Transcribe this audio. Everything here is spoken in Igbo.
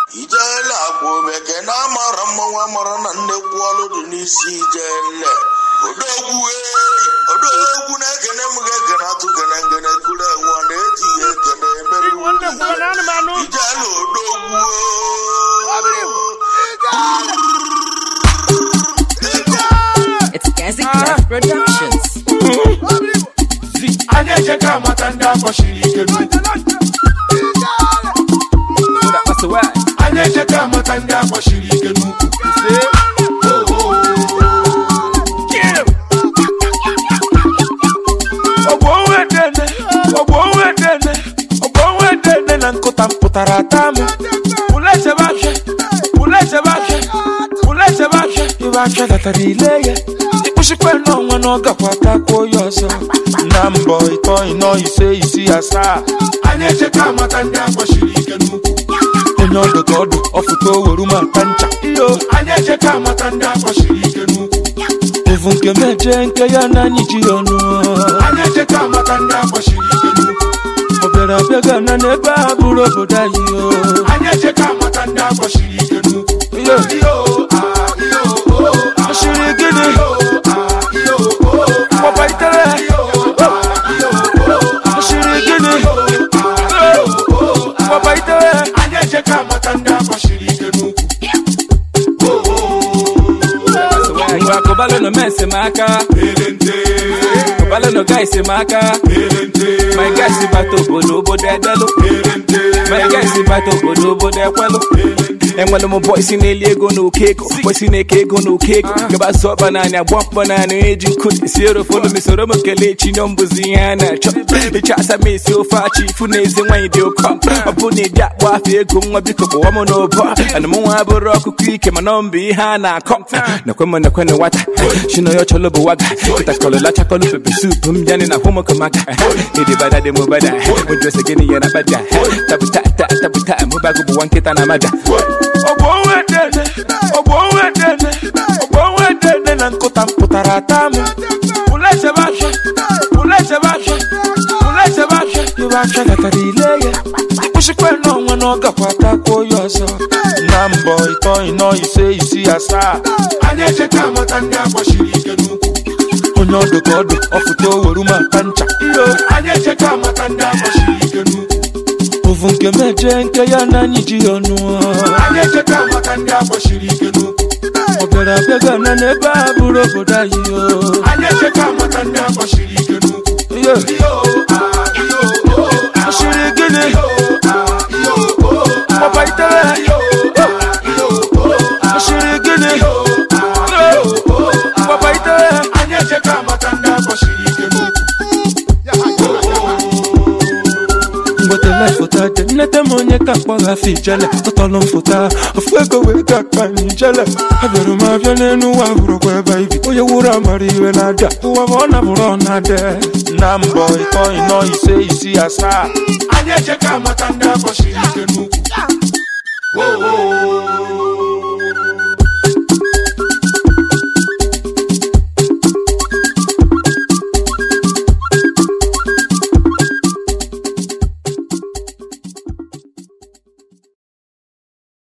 ijele akwa omeke na amara mmanwụ amara na nnekwu ọlụ dị n'isi ijele odogwu ee odogwu na-ekene m ga-ekene atụ gene ngene kuru enwe ọ na-etinye ekene emere Nwanne m kwere na anụmanụ. ijele odogwu It's Gazi Clef Productions. anyị echeka amata ndị akpọchiri ike n'ukwu anyị echeka amata ndị akpọchiri ike n'ukwu ọgbọ onwe dene ọgbọ onwe dene ọgbọ onwe dene na nkụta m pụtara ata m pụla echebe afịa pụla echebe afịa pụla echebe afịa ibe afịa latara ile ya ịkpụchikwa n'ọnwa na ọ gakwa takwuo ya ọzọ na mbọ ịtọ ịnọ ise isi asaa anyị echeka amata ndị akpọchiri ike n'ukwu onye ọdụ ka ọdụ ọfụta oweru ma ata ncha iyo anyị echeka amata ndị akpọchiri ike n'ukwu ovu nke meje nke ya na anyị ji ya ọnụ anyị echeka amata ndị akpọchiri ike n'ukwu ọ bịara abịa ga na n'ebe a bụrụ obodo anyị o anyị echeka amata ndị akpọchiri ike n'ukwu iyo iyo ah, iyo oh, ah, ọchịrị gịnị iyo ah, iyo oh, ah, papa itere iyo ah, iyo oh, ah, ọchịrị gịnị iyo oh, ah, papa itere anyị echeka amata ndị akpọchiri ike n'ukwu ngwa kụbalụ nọ mensi m aka elente kụbalụ nọ gaisi m aka elente my gaisi bata obodo obodo edelụ elente my gaisi bata obodo obodo ekwelụ enwere m bọisi na-eli ego na oke ego bọisi na-eke ego na oke ego gaba zụ ọkpa naanị agba mkpọ naanị eji nkụ esi erofolu m soro m kelee chinyo mbụzi ihe a na-achọ ịchọ asa m esi ofe achị ifu na ezi nwaanyị dị ụkọ ọ bụ na ịdị akpọ afọ ego nwa biko kpọwa m n'ụbọ ana m nwa bụrụ ọkụkọ ike mana ọ mbụ ihe a na-akọ nakwe m nakwe na nwata chino ya chọlọ bụ waga kịtakọlụ lachakọlụ pepe sup m bịanị na hụmụkọmaka ịdị bada dị m bada mụdrese gịnị ya na bada tabuta ta tabuta mụbago bụ nwa nkịta na mada ọgbọ onwe dene ọgbọ onwe dene ọgbọ onwe dene na nkụta m pụtara ata m pụla echebe afịa pụla echebe afịa pụla echebe afịa ibe afịa latara ile ya ịkpụchikwa n'ọnwa na ọ gakwa takwuo ya ọzọ na mbọ ịtọ ịnọ ise isi asaa anyị echeka amata ndị akpọchiri ike n'ukwu onye ọdụ ka ọdụ ọfụta oweru ma ata ncha iyo anyị echeka amata ndị akpọchiri ike n'ukwu ovu nke meje nke ya na anyị ji ya ọnụ anyị echeka amata ndị akpọchiri ike n'ukwu ọ bịara abịa ga na n'ebe a bụrụ obodo anyị o anyị echeka amata ndị akpọchiri ike n'ukwu iyo iyo ah, iyo oh, ah, ọchịrị gịnị iyo ah, iyo oh, ah, papa itere iyo ah, iyo oh, ah, ọchịrị gịnị iyo ah, iyo oh, ah, papa itere anyị echeka amata ndị akpọchiri ike n'ukwu mgbetele foto dị nnete m onye ka mkpọgha afọ ijele tọtọlụ m foto a ofu ego wee ga akpa m ijele abịara m abịa n'elu ụwa bụrụkwa ebe ibi onye wuru amara iwe na-abịa ụwa bụ ọ nabụrụ ọ na-adị na mbọ ịtọ ịnọ ise isi asaa anyị echeka amata ndị akpọchiri ike n'ukwu